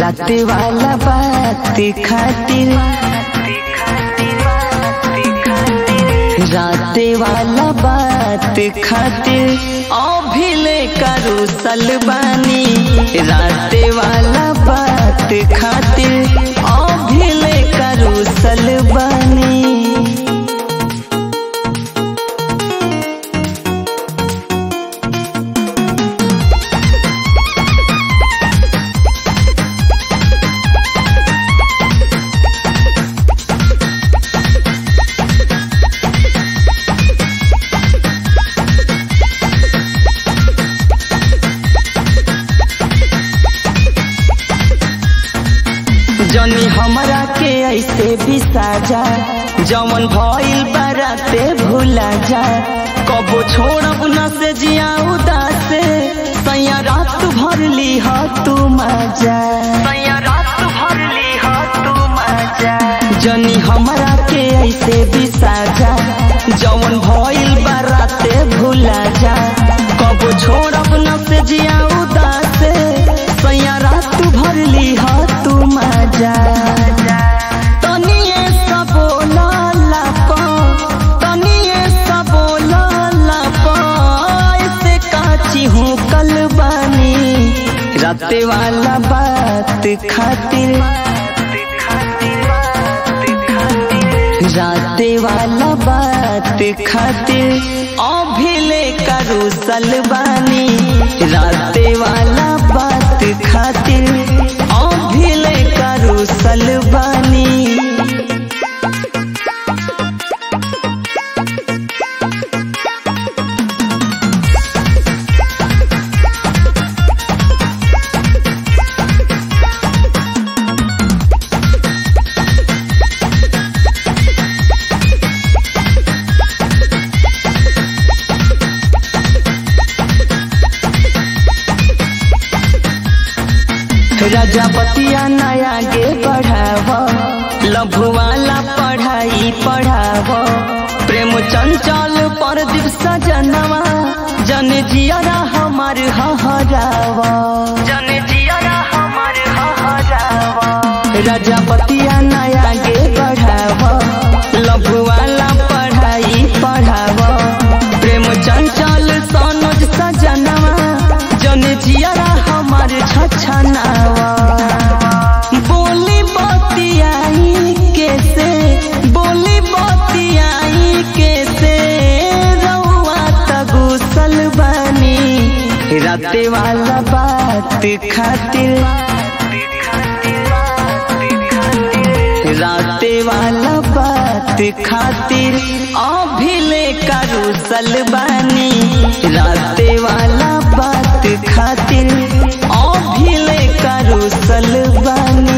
रात वाला बात खातिर रात वाला बात खातिर अभिले करू सलबानी रात वाला बात खातिर अभिले करू सलबानी जनी हमरा के ऐसे भी साजा जवन भइल बाराते भूला जा कबो छोड़ब न से जिया उदासे सैया रात भर ली ह तू मजा सैया रात भर ली ह तू मजा जनी हमरा के ऐसे भी साजा जवन भइल बाराते भूला जा कबो छोड़ब न से जिया उदासे सैया रात भर ली ह तू मजा तनिए सबो लाला पा तनिए सबो लाला पा ऐसे काची हूँ कल बानी राते वाला बात खातिर राते वाला बात खातिर अभिले करू सलबानी राते वाला बात खातिर अभिले करू सलबानी प्रजापतिया नया गे बढ़ाव लघु वाला पढ़ाई पढ़ाव प्रेम चंचल पर दिवस जनवा जन जियरा हमार हहराव जन जियरा हमार हहराव प्रजापतिया नया गे बढ़ाव लघु वाला पढ़ाई पढ़ाव प्रेम चंचल सनोज सजनवा जन जियरा हमार छछनावा बोली बतियाई कैसे बोली बतियाई कैसे रउआ तगुसल बनी राते वाला बात खातिर राते वाला बात खातिर अभिले करू सलबानी राते वाला बात खातिर अभिले करू सलबानी